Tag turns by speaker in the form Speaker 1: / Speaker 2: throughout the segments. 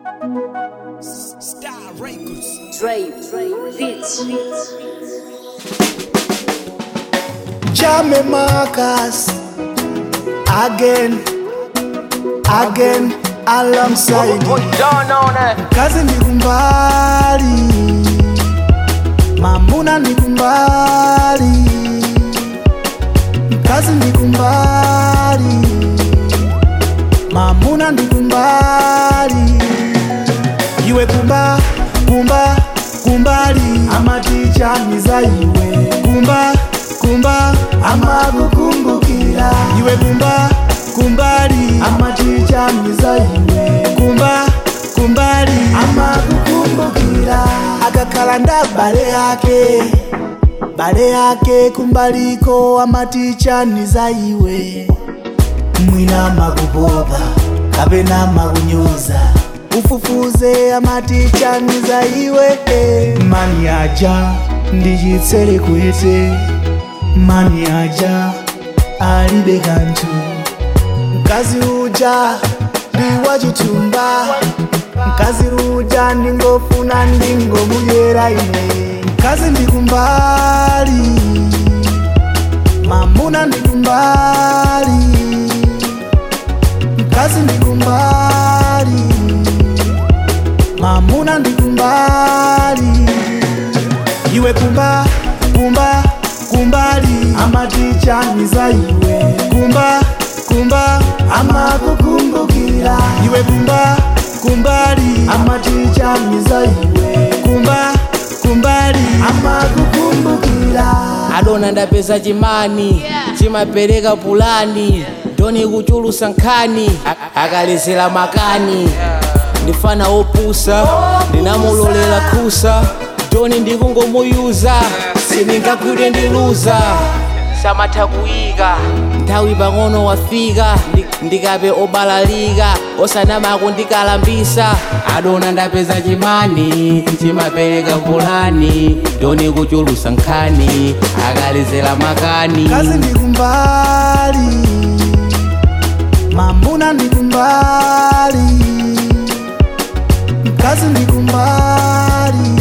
Speaker 1: Star Records.
Speaker 2: Dre, Beats.
Speaker 3: Jame Marcus again, again alongside kazi ni kumbali, mamuna ni kumbali, kazi ni kumbali, mamuna ni kumbali, iwe kumba kumba kumbali, amaticha ni za iwe kumba kumba amakukumbukira iwe kumba kumbali amaticha ni za iwe kumba kumbali amakukumbukira akakhala nda bale yake bale yake kumbaliko amaticha ni za iwe mwina makupopa kapena makunyoza ufufuze amaticha ni za iwe mani aja ndichitsere kwete mani aja alibe kanthu mkazi uja ndi wachitumba mkazi uja ndingofuna ndingomudyera ine mkazi ndikumbali mamuna ndikumbali mkazi ndikumbali mamuna ndikumbali iwe kumba kumba kumbali amaticha ni za iwe kumba kumba amakukumbukira iwe kumba kumbali amaticha ni za iwe kumba kumbali amakukumbukira
Speaker 4: adona ndapeza chimani chimapereka pulani ndoni kuchulusa nkhani A- akalezera makani ndifana opusa ndinamulolera khusa ndoni ndikungomuyuza sindingagwire ndiluza samatha kuyika nthawi pang'ono wafika ndi- ndikape obalalika osanamako ndikalambisa adona ndapeza chimani chimapereka pulani ndoni kuchulusa nkhani akalezera makani
Speaker 3: kazi ndikumbali mamuna ndikumbali kazi ndikumbali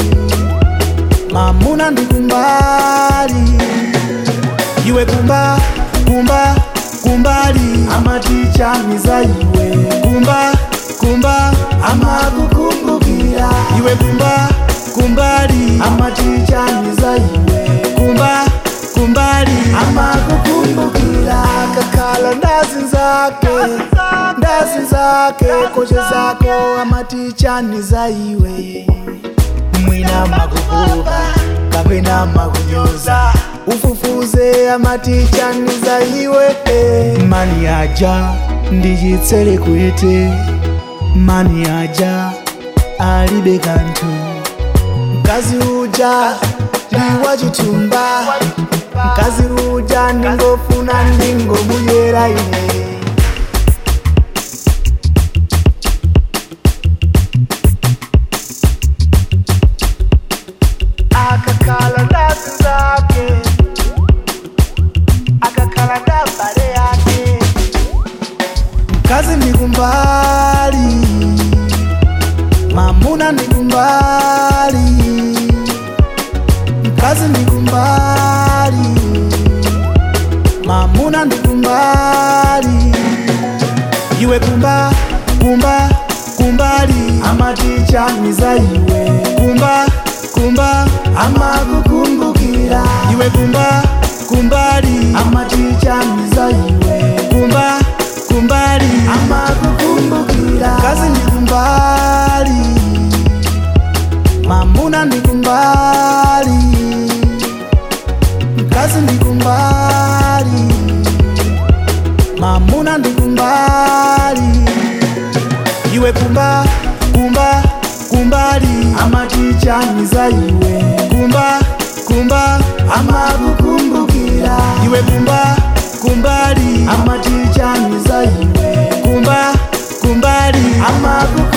Speaker 3: mamuna ndikumbali iwe kumba kumba kumbali amaticha ni za iwe kumba kumba amakukumbukira iwe kumba kumbali amaticha ni za iwe kumba kumbali amakukumbukira kakhala ndazi zake ndazi zake koche zako amaticha ni za iwe mwina makububa kapena makunyoza ufufuze amaticha ni za iwe mani aja ndichitsere kwete mani aja alibe kanthu mkazi uja ndi wachitumba mkazi uja ndingofuna ndingomudyera ine akakhala ndazi zake akakhala ndabale yake mkazi ndikumbali mamuna ndikumbali mkazi ndikumbali mamuna ndikumbali iwe kumba kumba kumbali amaticha ni za iwe kumba kumba amakukumbukira iwe kumba kumbali amaticha ni za iwe kumba kumbali amakukumbukira kazi ndikumbali mamuna ndikumbali kazi ndikumbali mamuna ndikumbali iwe kumba kumba kumbali amaticha ni za iwe kumba kumba amakukumbukira iwe kumba kumbali amaticha ni za iwe kumba kumbali amakukumbukira